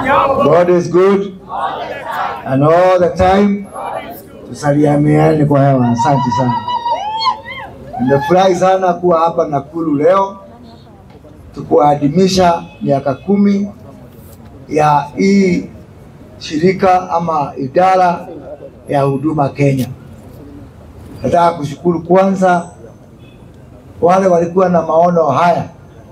God is good and all the time. Tusalimiane kwa hewa. Asante sana. Nimefurahi sana kuwa hapa Nakuru leo tukuadhimisha miaka kumi ya hii shirika ama idara ya huduma Kenya. Nataka kushukuru kwanza wale walikuwa na maono haya.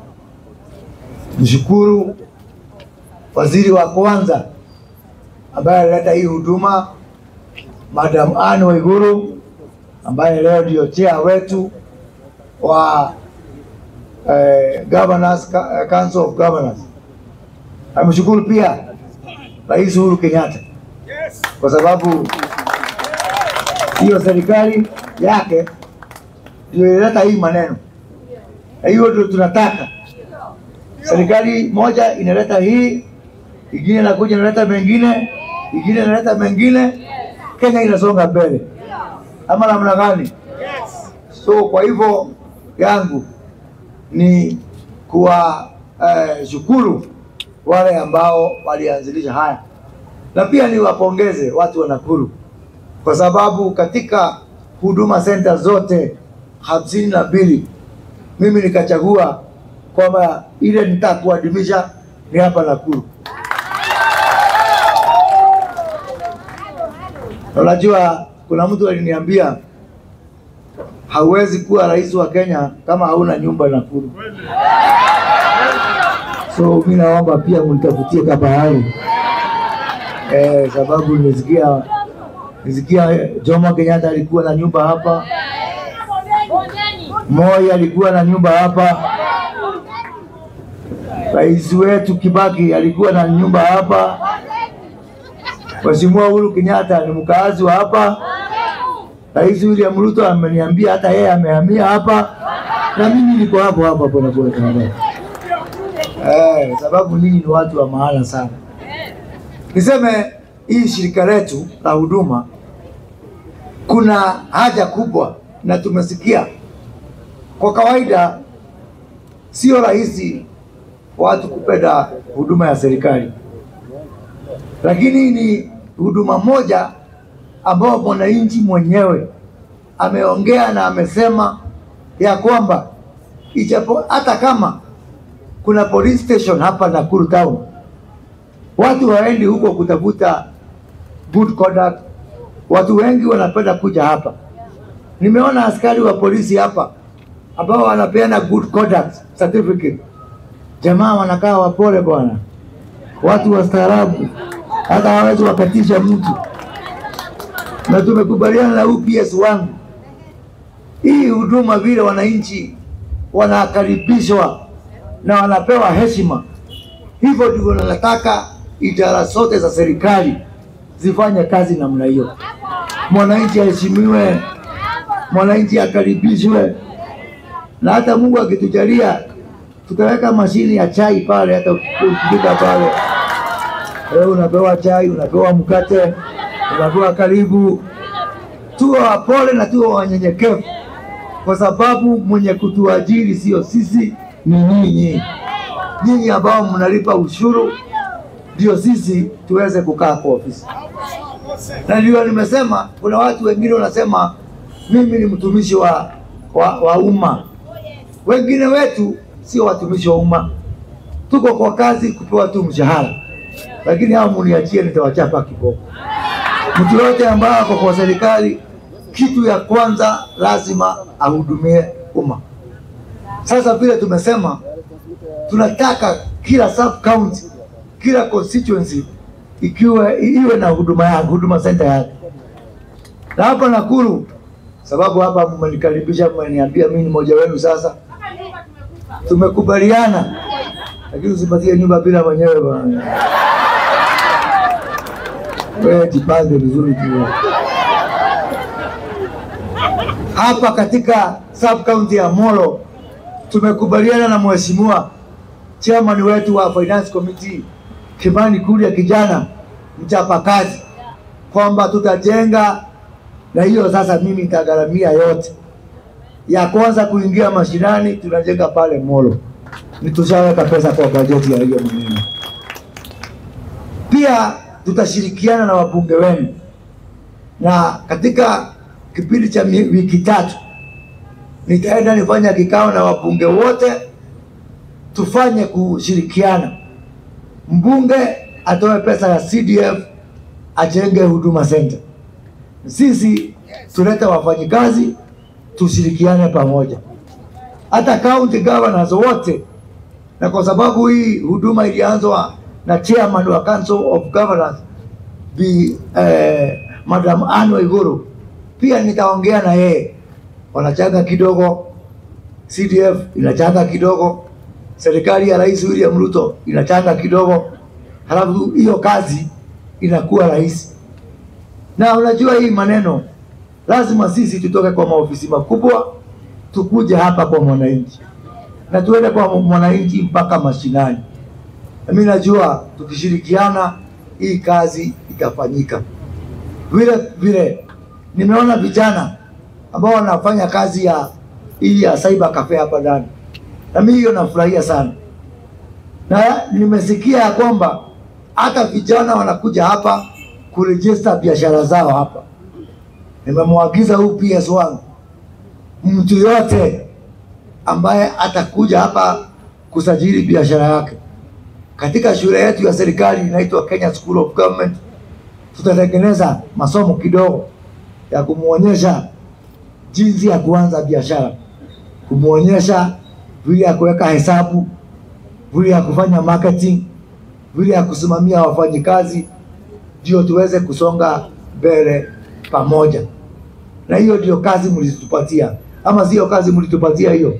Mshukuru waziri wa kwanza ambaye alileta hii huduma, Madam Anne Waiguru ambaye leo ndio chair wetu wa eh, Governors Council of Governors. Amshukuru pia Rais Uhuru Kenyatta kwa sababu hiyo serikali yake ndio ilileta hii maneno, na hiyo ndio tunataka. Serikali moja inaleta hii, ingine inakuja inaleta mengine, ingine inaleta mengine, Kenya inasonga mbele, ama namna gani? So kwa hivyo yangu ni kuwa eh, shukuru wale ambao walianzilisha haya, na pia niwapongeze watu wa Nakuru kwa sababu katika huduma center zote hamsini na mbili mimi nikachagua kwamba ile nitakuadhimisha ni hapa Nakuru. Unajua, kuna mtu aliniambia hauwezi kuwa rais wa Kenya kama hauna nyumba Nakuru. So mi naomba pia mnitafutie kabahari eh, sababu nisikia nisikia Jomo Kenyatta alikuwa na nyumba hapa, Moi alikuwa na nyumba hapa, rais wetu Kibaki alikuwa na nyumba hapa, Mheshimiwa Uhuru Kenyatta ni mkaazi wa hapa, Rais William Ruto ameniambia hata yeye amehamia hapa, na mimi niko hapo hapa pole pole Canada. Eh, sababu ninyi ni watu wa maana sana. Niseme hii shirika letu la huduma kuna haja kubwa, na tumesikia kwa kawaida sio rahisi watu kupenda huduma ya serikali, lakini ni huduma moja ambao mwananchi mwenyewe ameongea na amesema ya kwamba ijapo hata kama kuna police station hapa Nakuru town, watu waendi huko kutafuta good conduct. Watu wengi wanapenda kuja hapa. Nimeona askari wa polisi hapa ambao wanapeana good conduct certificate. Jamaa wanakaa wapole bwana, watu wastaarabu, hata hawezi wakatisha mtu na tumekubaliana na UPS wangu hii huduma vile wananchi wanakaribishwa na wanapewa heshima, hivyo ndivyo nataka idara zote za serikali zifanye kazi namna hiyo. Mwananchi aheshimiwe, mwananchi akaribishwe, na hata Mungu akitujalia tutaweka mashini ya chai pale, hata ukifika pale wewe unapewa chai, unapewa mkate unapewa karibu. Tuwe wapole na tuwe wanyenyekevu, kwa sababu mwenye kutuajiri sio sisi, ni nyinyi. Nyinyi ambao mnalipa ushuru ndio sisi tuweze kukaa kwa ofisi. Na ndio nimesema, kuna watu wengine wanasema mimi ni mtumishi wa, wa, wa umma. Wengine wetu sio watumishi wa umma, tuko kwa kazi kupewa tu mshahara, lakini hao muniachie, nitawachapa kiboko. Mtu yote ambaye ako kwa serikali, kitu ya kwanza lazima ahudumie umma. Sasa vile tumesema, tunataka kila sub county, kila constituency ikiwe iwe na huduma yake, huduma center yake. Na hapa Nakuru, sababu hapa mmenikaribisha, mmeniambia mimi ni mmoja wenu. Sasa tumekubaliana, lakini usipatie nyumba bila mwenyewe bwana. Wewe jipange vizuri tu. Hapa katika sub county ya Molo tumekubaliana na mheshimiwa chairman wetu wa finance committee Kimani Kuria, kijana mchapakazi, kwamba tutajenga, na hiyo sasa mimi nitagharamia yote. Ya kwanza kuingia mashinani, tunajenga pale Molo, ni tushaweka pesa kwa bajeti ya hiyo maneno Pia tutashirikiana na wabunge wenu, na katika kipindi cha mi- wiki tatu nitaenda nifanya kikao na wabunge wote, tufanye kushirikiana. Mbunge atoe pesa ya CDF ajenge huduma center, sisi tulete wafanyikazi, tushirikiane pamoja, hata county governors wote na kwa sababu hii huduma ilianzwa na chairman wa Council of Governors Bi eh, Madam Anne Waiguru, pia nitaongea na yeye, wanachanga kidogo, CDF inachanga kidogo, serikali ya Rais William Ruto inachanga kidogo, halafu hiyo kazi inakuwa rahisi. Na unajua hii maneno lazima sisi tutoke kwa maofisi makubwa tukuje hapa kwa mwananchi na tuende kwa mwananchi mpaka mashinani. Na mimi najua tukishirikiana hii kazi itafanyika. Vile vile nimeona vijana ambao wanafanya kazi ya hii ya cyber cafe hapa ndani, na mimi hiyo nafurahia sana, na nimesikia ya kwamba hata vijana wanakuja hapa kurejista biashara zao hapa. Nimemwagiza huu PS wangu mtu yote ambaye atakuja hapa kusajili biashara yake katika shule yetu ya serikali inaitwa Kenya School of Government, tutatengeneza masomo kidogo ya kumwonyesha jinsi ya kuanza biashara, kumwonyesha vile ya kuweka hesabu, vile ya kufanya marketing, vile ya kusimamia wafanyikazi, ndio tuweze kusonga mbele pamoja. Na hiyo ndio kazi mlitupatia, ama sio kazi mlitupatia hiyo?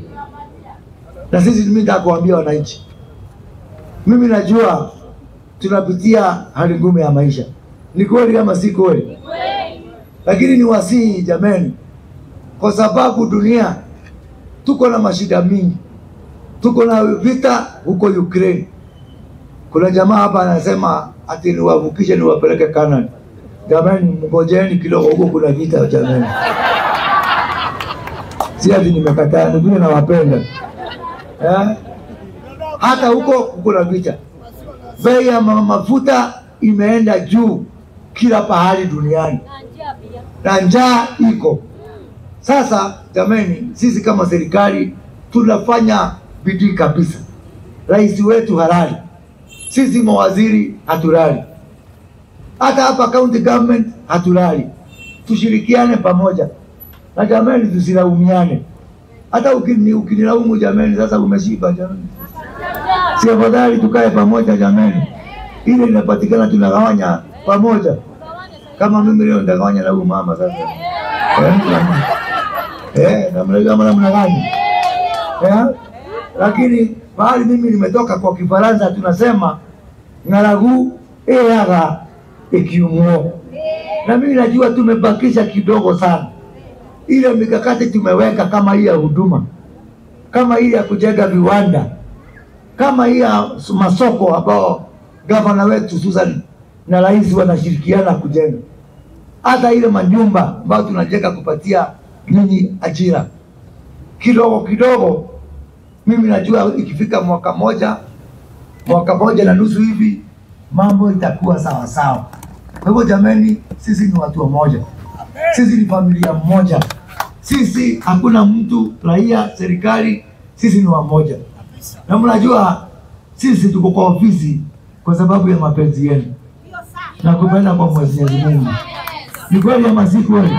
Na sisi mimi nataka kuambia wananchi, mimi najua tunapitia hali ngumu ya maisha. Ni kweli ama si kweli? Lakini ni wasihi jameni, kwa sababu dunia tuko na mashida mingi, tuko na vita huko Ukraine. Kuna jamaa hapa anasema ati niwavukishe niwapeleke Canada. Jamani, mngojeni kidogo, huko kuna vita jamani. Si ati nimekataa, ni vile nawapenda eh? Hata huko kuna vita, bei ya ma- mafuta imeenda juu kila pahali duniani na njaa iko. Sasa jameni, sisi kama serikali tunafanya bidii kabisa. Rais wetu halali, sisi mawaziri hatulali, hata hapa county government hatulali. Tushirikiane pamoja na jameni, tusilaumiane. Hata ukini- ukinilaumu jameni, sasa umeshiba jameni, si afadhali tukae pamoja jameni, ile inapatikana tunagawanya pamoja. Kama mimi leo nitagawanya na huyu mama sasa Eh, jamani. Eh, namna kama namna gani? Eh? Lakini pahali mimi nimetoka kwa Kifaransa tunasema ng'aragu eaga ikiumuo, na mimi najua tumebakisha kidogo sana. Ile mikakati tumeweka kama hii ya huduma, kama hii ya kujenga viwanda, kama hii ya masoko ambao gavana wetu Susan na rais wanashirikiana kujenga hata ile manyumba ambayo tunajenga kupatia ninyi ajira kidogo kidogo. Mimi najua ikifika mwaka moja mwaka moja na nusu hivi mambo itakuwa sawa sawa. Kwa hivyo jameni, sisi ni watu wamoja, sisi ni familia moja, sisi hakuna mtu raia, serikali, sisi ni wamoja. Na mnajua sisi tuko kwa ofisi kwa sababu ya mapenzi yenu na kupenda kwa Mwenyezi Mungu. Ni kweli ama si kweli?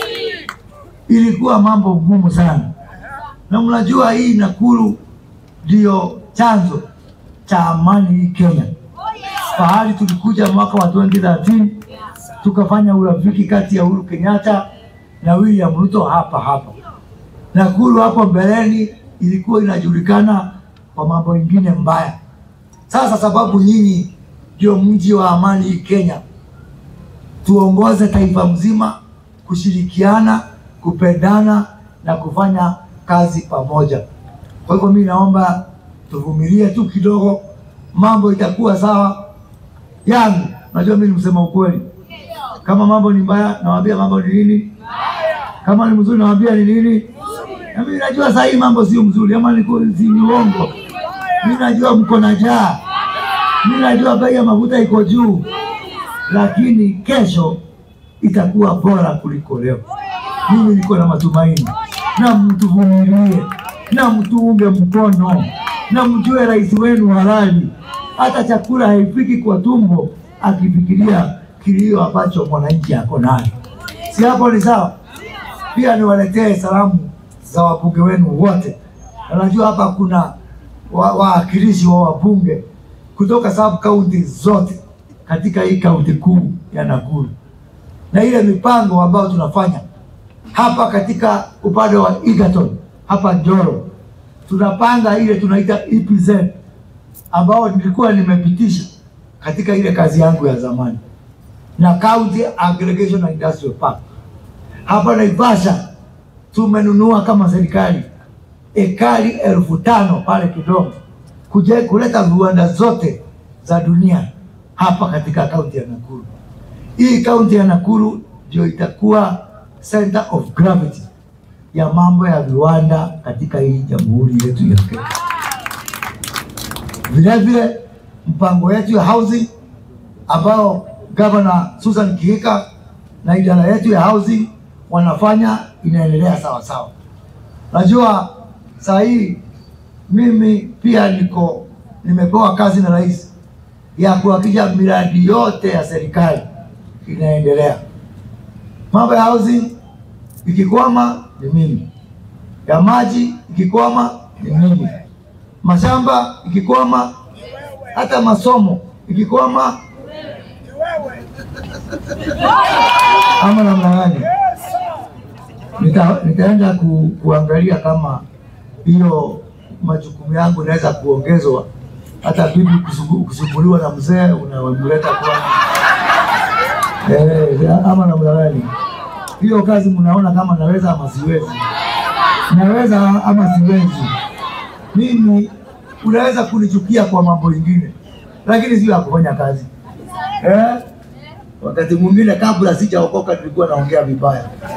Ilikuwa mambo ngumu sana, na mnajua hii Nakuru ndio chanzo cha amani hii Kenya. Pahali tulikuja mwaka wa 2013 tukafanya urafiki kati ya Uhuru Kenyatta na William Ruto hapa hapa. Nakuru hapo mbeleni ilikuwa inajulikana kwa mambo mengine mbaya. Sasa sababu nyinyi ndio mji wa amani hii Kenya, tuongoze taifa mzima kushirikiana, kupendana na kufanya kazi pamoja. Kwa hivyo mimi naomba tuvumilie tu kidogo, mambo itakuwa sawa. Yangu najua mimi ni msema ukweli. Kama mambo ni mbaya, nawaambia mambo ni nini. Kama ni mzuri, nawaambia ni nini. Na mimi najua saa hii mambo sio mzuri, ama ni kweli, si ni uongo. Mimi najua mko na njaa, Mimi najua bei ya mafuta iko juu, lakini kesho itakuwa bora kuliko leo. Mimi niko na matumaini, na mtuvumilie, na mtuunge mkono, na mjue rais wenu halali. Hata chakula haifiki kwa tumbo akifikiria kilio ambacho mwananchi ako nayo. Si hapo ni sawa? Pia niwaletee salamu za wabunge wenu wote. Na Najua hapa kuna wa- wawakilishi wa wabunge kutoka sub county zote katika hii kaunti kuu ya Nakuru, na ile mipango ambayo tunafanya hapa katika upande wa Egerton hapa Njoro, tunapanga ile tunaita EPZ ambao nilikuwa nimepitisha katika ile kazi yangu ya zamani na County Aggregation and Industrial Park hapa Naivasha tumenunua kama serikali ekari elfu tano pale Kidongo kuja kuleta viwanda zote za dunia hapa katika kaunti ya Nakuru. Hii kaunti ya Nakuru ndio itakuwa center of gravity ya mambo ya viwanda katika hii jamhuri yetu ya Kenya. Vile vile mpango yetu ya housing ambao Governor Susan Kihika na idara yetu ya housing wanafanya inaendelea sawa sawa. Najua saa hii mimi pia niko nimepewa kazi na rais ya kuhakikisha miradi yote ya serikali inaendelea. Mambo ya housing ikikwama ni mimi, ya maji ikikwama ni mimi, mashamba ikikwama, hata masomo ikikwama, ama namna gani? Nita, nitaenda ku, kuangalia kama hiyo majukumu yangu inaweza kuongezwa, hata bibi kusugu- kusumbuliwa na mzee unamleta kwa eh, ama namna gani? Hiyo kazi mnaona kama naweza ama siwezi? Naweza ama siwezi? Mimi unaweza kunichukia kwa mambo ingine, lakini sio ya kufanya kazi eh? Wakati mwingine kabla sijaokoka nilikuwa naongea vibaya